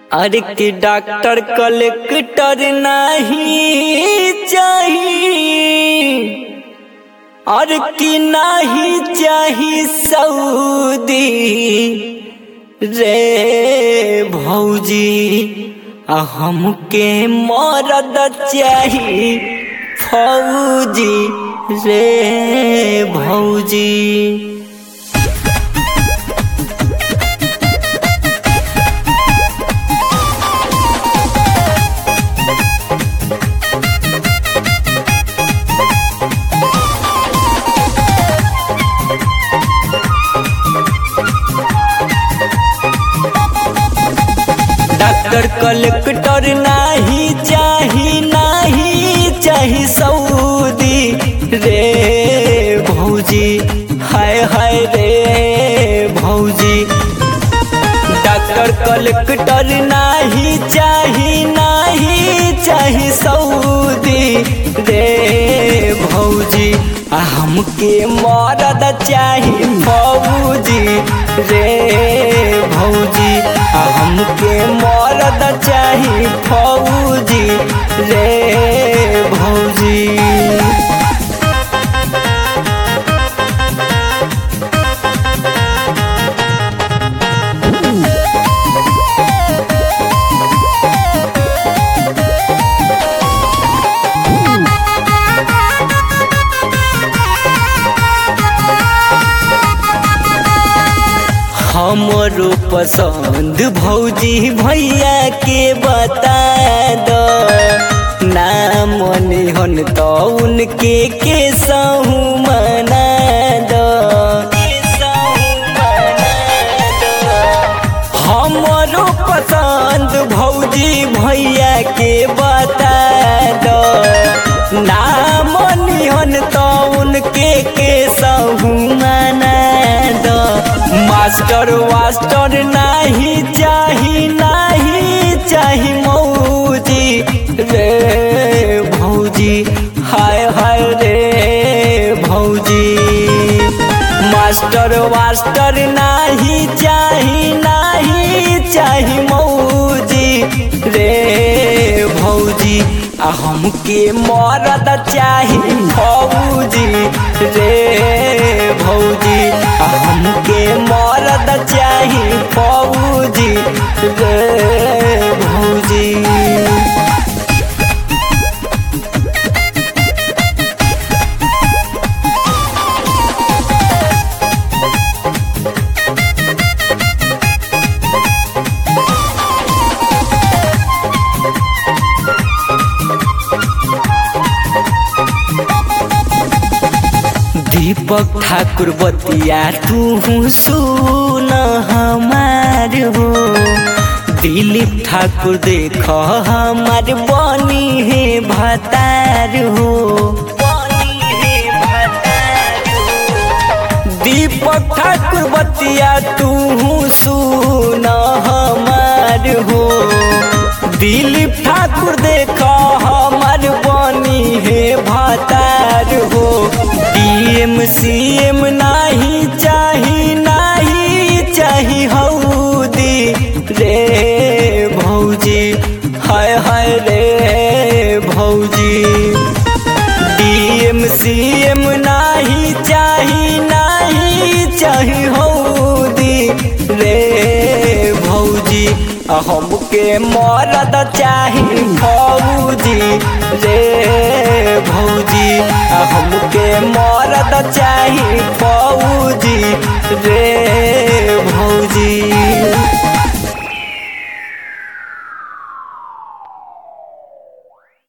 अरे कि doctor collector नहीं चाहिए और कि नहीं चाही सऊदी रे भौजी आ हमके मरद चाही फौजी रे भौजी डॉक्टर कलेक्टर नाही चाही नाही चाही सऊदी रे भौजी हाय हाय रे भौजी डॉक्टर कलेक्टर नाही चाही नाही चाही सऊदी रे भौजी आ हमके मरद चाही फौजी रे भौजी आ हमके मरद चाही फौजी रे भौजी हमरो पसंद भौजी भैया के बता दो नाम निहन तो उनके के सहू मना दो हमरो पसंद भौजी भैया के बता दो नाम निहन तो उनके के सहू मना दो मास्टर वास्टर नाही चाही नाही चाही मौजी रे भौजी हाय हाय रे भौजी मास्टर वास्टर नाही चाही नाही चाही मौजी रे भौजी आ हमके मरद चाही फौजी रे भौजी आ हमके मरद चाही फौजी रे भौजी दीपक ठाकुर बतिया तू सुन हमार हो दिलीप ठाकुर देख हमार बनी है भतार हो दीपक ठाकुर बतिया तू सुन हमार हो दिलीप ठाकुर देख हमार बनी है भतार हो डीएम सीएम नाही चाही नाही चाही हौदी रे भौजी हाय हाय रे भौजी डीएम सीएम नाही चाही नाही चाही हौदी रे भौजी आ हमके मरद चाही फौजी रे भौजी आ हमके मरद चाही फौजी रे भौजी